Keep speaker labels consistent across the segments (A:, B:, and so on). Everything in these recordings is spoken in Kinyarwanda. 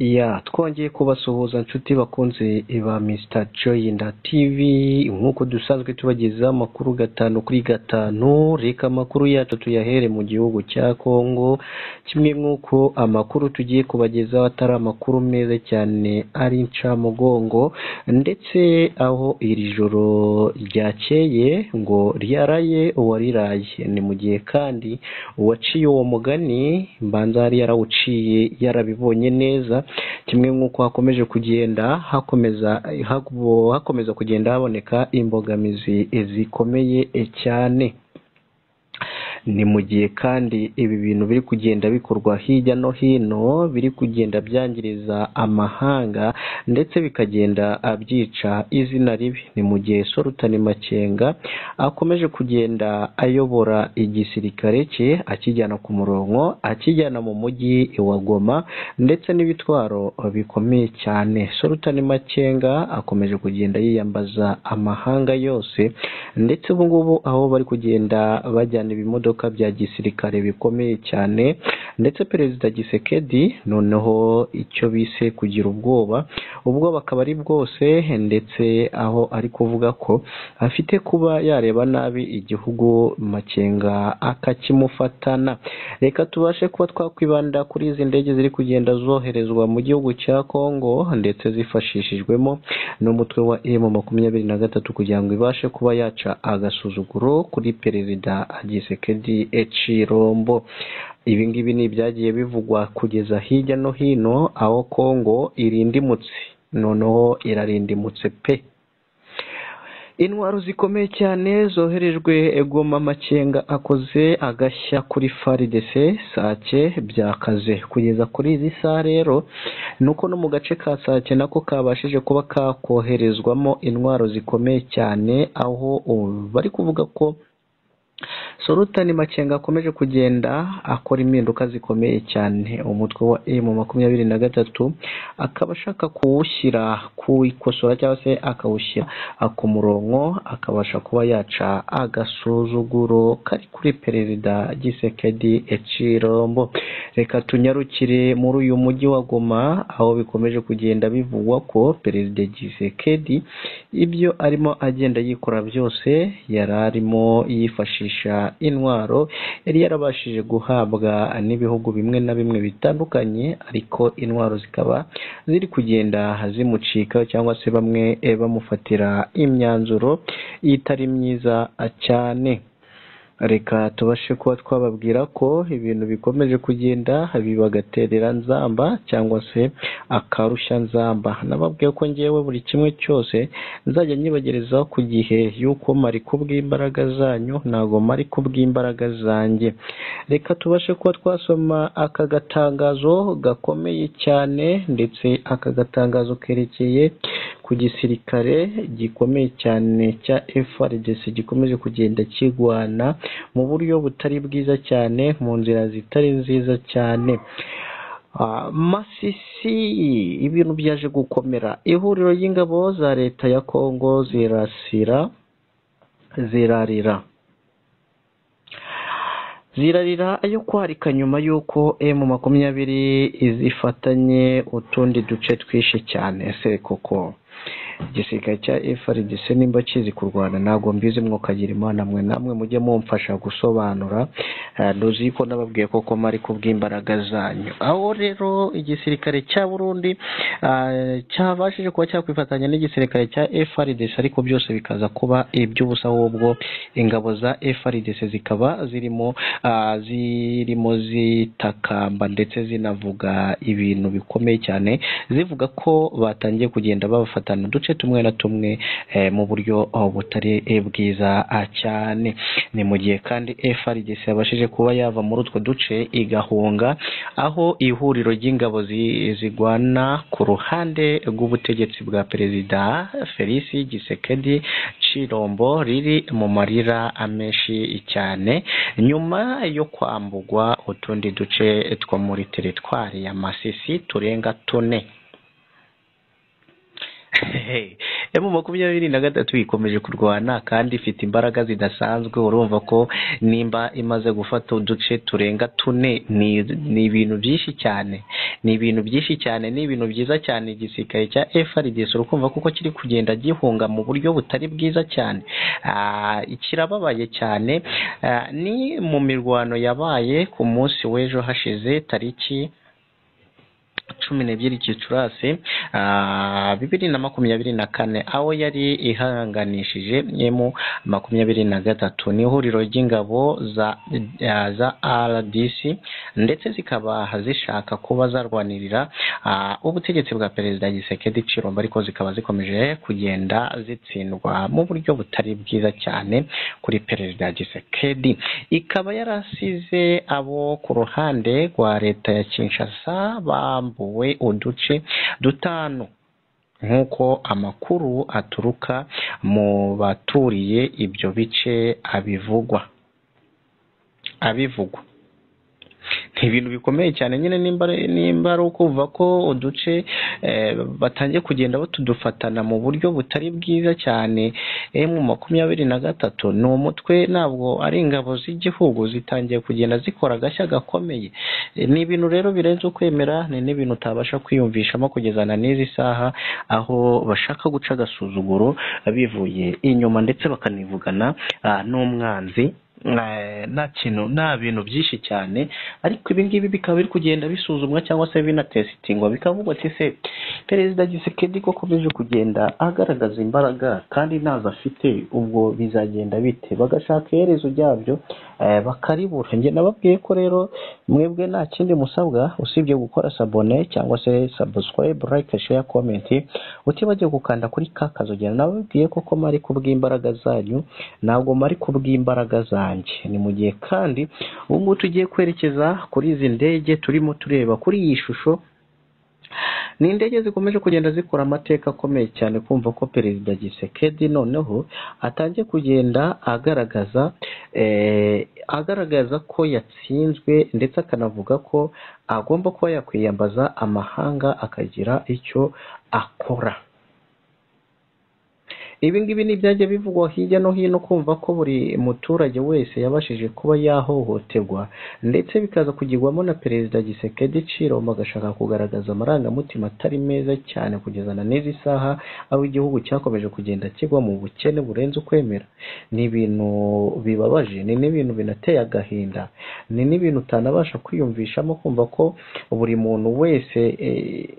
A: Yeah twongeye kubasuhuza nshuti bakunze ba Mr Joy na TV nk'uko dusanzwe tubagezaho amakuru gatanu kuri gatanu reka amakuru yacu tuyahere mu gihugu cya Congo kimwe nk'uko amakuru tugiye kubagezaho atari amakuru meza cyane ari incamugongo ndetse aho iri joro ryakeye ngo ryaraye uwariraye ni mu gihe kandi uwaciye uwo mugani mbanza yari yarawuciye yarabibonye neza kimwe nk'uko hakomeje kugenda hakomeza hakomeza kugenda haboneka imbogamizi zikomeye cyane ni mu gihe kandi ibi bintu biri kugenda bikorwa hirya no hino biri kugenda byangiriza amahanga ndetse bikagenda abyica izina ribi ni mu gihe Solutani Makenga akomeje kugenda ayobora igisirikare cye akijyana ku murongo akijyana mu mujyi wa Goma ndetse n'ibitwaro bikomeye cyane Solutani Makenga akomeje kugenda yiyambaza amahanga yose ndetse ubu ngubu aho bari kugenda bajyana ibimodoka bya gisirikare bikomeye cyane ndetse perezida gisekedi noneho icyo bise kugira ubwoba ubwoba akaba ari bwose ndetse aho ari kuvuga ko afite kuba yareba nabi igihugu makenga akakimufatana reka tubashe kuba twakwibanda kuri izi ndege ziri kugenda zoherezwa mu gihugu cya congo ndetse zifashishijwemo n'umutwe wa emu makumyabiri na gatatu kugira ngo ibashe kuba yaca agasuzuguro kuri perezida gisekedi Ecirombo ibi ngibi ni ibyagiye bivugwa kugeza hirya no hino aho Kongo irindimutse noneho irarindimutse pe intwaro zikomeye cyane zoherejwe egoma makenga akoze agashya kuri faridese sake byakaze kugeza kuri izi saha rero nuko no mu gace ka sake nako kabashije kuba kakoherezwamo intwaro zikomeye cyane aho bari kuvuga ko Solutani Makenga akomeje kugenda akora impinduka zikomeye cyane umutwe wa emu makumyabiri na gatatu akaba ashaka kuwushyira kuwikosora cyangwa se akawushyira ku murongo akabasha kuba yaca agasuzuguro kari kuri perezida gisekedi ecirombo reka tunyarukire muri uyu mujyi wa Goma aho bikomeje kugenda bivugwa ko perezida gisekedi ibyo arimo agenda yikora byose yari arimo yifashisha intwaro yari yarabashije guhabwa n'ibihugu bimwe na bimwe bitandukanye ariko intwaro zikaba ziri kugenda zimucika cyangwa se bamwe bamufatira imyanzuro itari myiza cyane reka tubashe kuba twababwira ko ibintu bikomeje kugenda bibagaterera nzamba cyangwa se akarushya nzamba nababwiye ko ngewe buri kimwe cyose nzajya nyibagerezaho ku gihe y'uko mari kubw'imbaraga zanyu ntabwo mari kubw'imbaraga zanjye reka tubashe kuba twasoma aka gatangazo gakomeye cyane ndetse aka gatangazo kerekeye ku gisirikare gikomeye cyane cya FRDC gikomeje kugenda kigwana mu buryo butari bwiza cyane mu nzira zitari nziza cyane masisi ibintu byaje gukomera ihuriro ry'ingabo za leta ya kongo zirasira zirarira zirarira yo kwarika nyuma y'uko emu makumyabiri zifatanye utundi duce twinshi cyane se koko igisirikare cya FRDC nimba kizi kurwana ntabwo mbizi mwokagira imana mwe namwe mujye mumfasha gusobanura ntuzi ko nababwiye koko mari kubw'imbaraga zanyu aho rero igisirikare cya Burundi cyabashije kuba cyakwifatanya n'igisirikare cya FRDC ariko byose bikaza kuba iby'ubusa ahubwo ingabo za FRDC zikaba zirimo zirimo zitakamba ndetse zinavuga ibintu bikomeye cyane zivuga ko batangiye kugenda babafatana uduce tumwe na tumwe mu buryo butari bwiza cyane ni mu gihe kandi FRDC yabashije kuba yava muri utwo duce igahunga aho ihuriro ry'ingabo zigwana ku ruhande rw'ubutegetsi bwa perezida Felisi Gisekedi Cirombo riri mu marira amenshi cyane nyuma yo kwambugwa utundi duce two muri teritwari ya Masisi turenga tune emu makumyabiri na gatatu ikomeje kurwana kandi ifite imbaraga zidasanzwe urumva ko nimba imaze gufata uduce turenga tune ni- ni ibintu byinshi cyane ni ibintu byinshi cyane ni ibintu byiza cyane igisirikare cya FRDC urumva kuko kiri kugenda gihunga mu buryo butari bwiza cyane Ah, kirababaye cyane Ah, ni mu mirwano yabaye ku munsi w'ejo hashize tariki cumi n'ebyiri gicurasi ah, bibiri na makumyabiri na kane aho yari ihanganishije emu makumyabiri na gatatu ni ihuriro ry'ingabo za ah, za RDC ndetse zikaba zishaka kuba zarwanirira ah, ubutegetsi bwa perezida Gisekedi Chirombo ariko zikaba zikomeje kugenda zitsindwa mu buryo butari bwiza cyane kuri perezida Gisekedi ikaba yarasize abo ku ruhande rwa leta ya Kinshasa bambuwe uduce dutanu nk'uko amakuru aturuka mu baturiye ibyo bice abivugwa abivugwa ni ibintu bikomeye cyane nyine nimba ari- nimba ari ukuva ko uduce eh, batangiye kugenda batudufatana mu buryo butari bwiza cyane emu makumyabiri na gatatu ni umutwe ntabwo ari ingabo z'igihugu zitangiye kugenda zikora agashya gakomeye Eh, ni ibintu rero birenze ukwemera ni n'ibintu utabasha kwiyumvishamo kugeza na n'izi saha aho bashaka guca agasuzuguro bivuye inyuma ndetse bakanivugana ah, n'umwanzi Eh, nta kintu nta bintu byinshi cyane ariko ibi ngibi bikaba biri kugenda bisuzumwa cyangwa se binatesitingwa bikavugwa ati se perezida gisekedi ko akomeje kugenda agaragaza imbaraga kandi ntazo afite ubwo bizagenda bite bagashaka iherezo ryabyo eh, bakaribura njye nababwiye ko rero mwebwe nta kindi musabwa usibye gukora sabone cyangwa se subscribe like share comment utibagiwe gukanda kuri ka kazogera nababwiye ko ko mari kubw'imbaraga zanyu ntabwo mari kubw'imbaraga zanjye ni mu gihe kandi ubu ngubu tugiye kwerekeza kuri izi ndege turimo tureba kuri iyi shusho ni indege zikomeje kugenda zikora amateka akomeye cyane kumva ko perezida gisekedi noneho atangiye kugenda agaragaza eh, agaragaza ko yatsinzwe ndetse akanavuga ko agomba kuba yakwiyambaza amahanga akagira icyo akora ibi ngibi ni ibyajya bivugwa hirya no hino kumva ko buri muturage wese yabashije kuba yahohoterwa ndetse bikaza kugirwamo na perezida gisekedi ciroma agashaka kugaragaza amarangamutima atari meza cyane kugeza na n'izi saha aho igihugu cyakomeje kugenda kigwa mu bukene burenze ukwemera ni ibintu bibabaje ni n'ibintu binateye agahinda ni n'ibintu utanabasha kwiyumvishamo kumva ko buri muntu wese eh,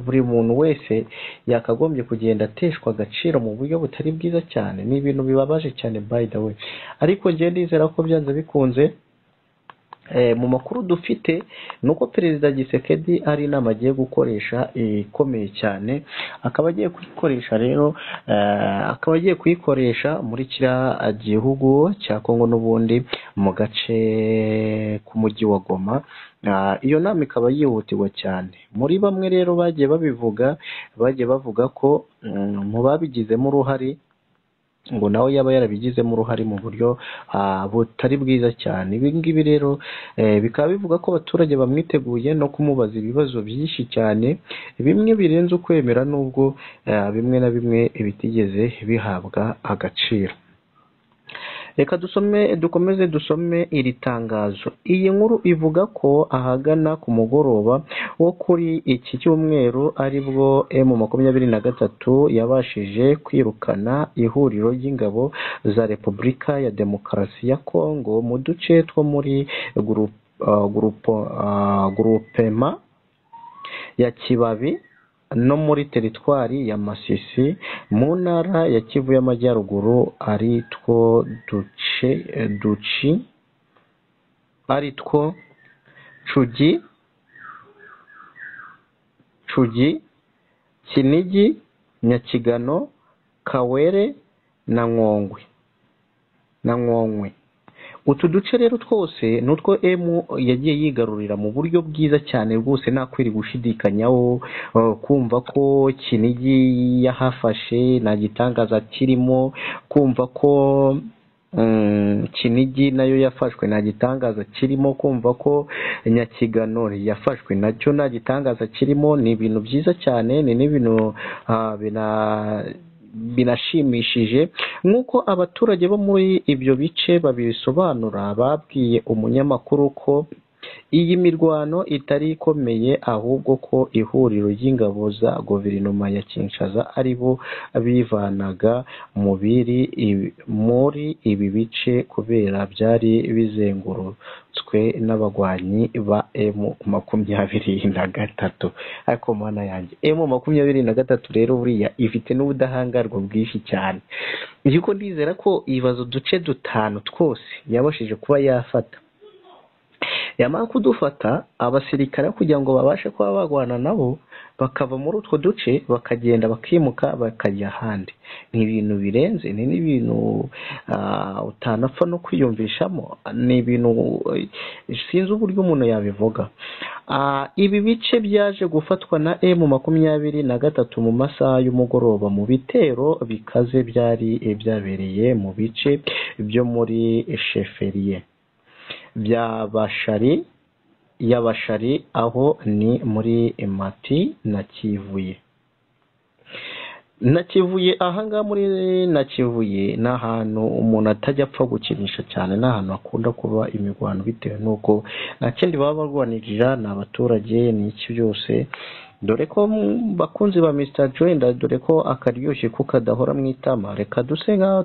A: buri muntu wese yakagombye kugenda ateshwa agaciro mu buryo butari bwiza cyane ni ibintu bibabaje cyane by the way ariko njye ndizera ko byanze bikunze Eh, mu makuru dufite ni uko perezida gisekedi ari inama agiye gukoresha eh, ikomeye cyane akaba agiye kuyikoresha rero eh, akaba agiye kuyikoresha muri kiriya gihugu cya kongo n'ubundi mu gace k'umujyi wa goma Ah, iyo nama ikaba yihutirwa cyane muri bamwe rero bagiye babivuga bagiye bavuga ko mm, mu babigizemo uruhare ngo nawe yaba yarabigizemo uruhare mu buryo ah, butari bwiza cyane ibi ngibi rero eh, bikaba bivuga ko abaturage bamwiteguye no kumubaza ibibazo byinshi cyane bimwe birenze ukwemera nubwo eh, bimwe na bimwe bitigeze bihabwa agaciro reka dusome dukomeze dusome iri tangazo iyi nkuru ivuga ko ahagana ku mugoroba wo kuri iki cyumweru aribwo emu makumyabiri na gatatu yabashije kwirukana ihuriro ry'ingabo za repubulika ya demokarasi ya kongo mu duce two muri gurup- ah, gurupo- ah, gurupema ya kibabi no muri teritwari ya masisi mu ntara ya kivu y'amajyaruguru ari two duce duci ari two cugi cugi kinigi nyakigano kawere na nkongwe na nkongwe utu duce rero twose ni utwo emu yagiye yigarurira mu buryo bwiza cyane rwose nta kwiri gushidikanyaho eh, kumva ko kinigi yahafashe nta gitangaza kirimo kumva ko mm, kinigi nayo yafashwe nta gitangaza kirimo kumva ko nyakigano yafashwe nacyo nta gitangaza kirimo ni ibintu byiza cyane ni n'ibintu ah, bina binashimishije nk'uko abaturage bo muri ibyo bice babisobanura babwiye umunyamakuru ko iyi mirwano itari ikomeye ahubwo ko ihuriro ry'ingabo za guverinoma ya Kinshasa ari bo bivanaga mu biri muri ibi bice kubera byari bizengurutswe n'abagwanyi ba emu makumyabiri na gatatu ariko mana yanjye emu makumyabiri na gatatu rero buriya ifite n'ubudahangarwa bwinshi cyane yuko ndizera ko ibibazo duce dutanu twose yabashije kuba yafata yamara kudufata abasirikare kugira ngo babashe kuba barwana nabo bakava muri utwo duce bakagenda bakimuka bakajya ahandi ni ibintu birenze ni n'ibintu utanapfa no kwiyumvishamo ni ibintu sinzi uburyo umuntu yabivuga ibi bice byaje gufatwa na emu makumyabiri na gatatu mu masaha y'umugoroba mu bitero bikaze byari byabereye mu bice byo muri sheferiye by'abashari y'abashari aho ni muri mati na kivuye na kivuye ahangaha muri na kivuye ni ahantu umuntu atajya apfa gukinisha cyane ni ahantu hakunda kuba imirwano bitewe n'uko nta kindi baba barwanirira ni abaturage ni iki byose dore ko bakunzi ba Mr Joyenda dore ko akaryoshye ko kadahora mu itama reka duse nk'aho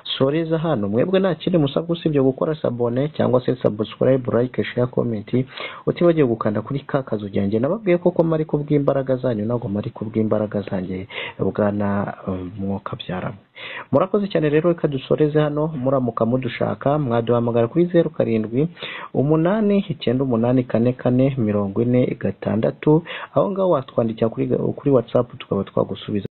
A: dusoreza hano mwebwe nta kindi musabwa usibye gukora sabone cyangwa se subscribe like share comment utibagiwe gukanda kuri ka kazu ryanjye nababwiye koko mari kubw'imbaraga zanyu ntabwo mari kubw'imbaraga zanjye bwana mwuka byaramo murakoze cyane rero reka dusoreze hano muramuka mudushaka mwaduhamagara kuri zeru karindwi umunani icyenda umunani kane kane mirongo ine gatandatu aho ngaho watwandikira kuri watsapu tukaba twagusubiza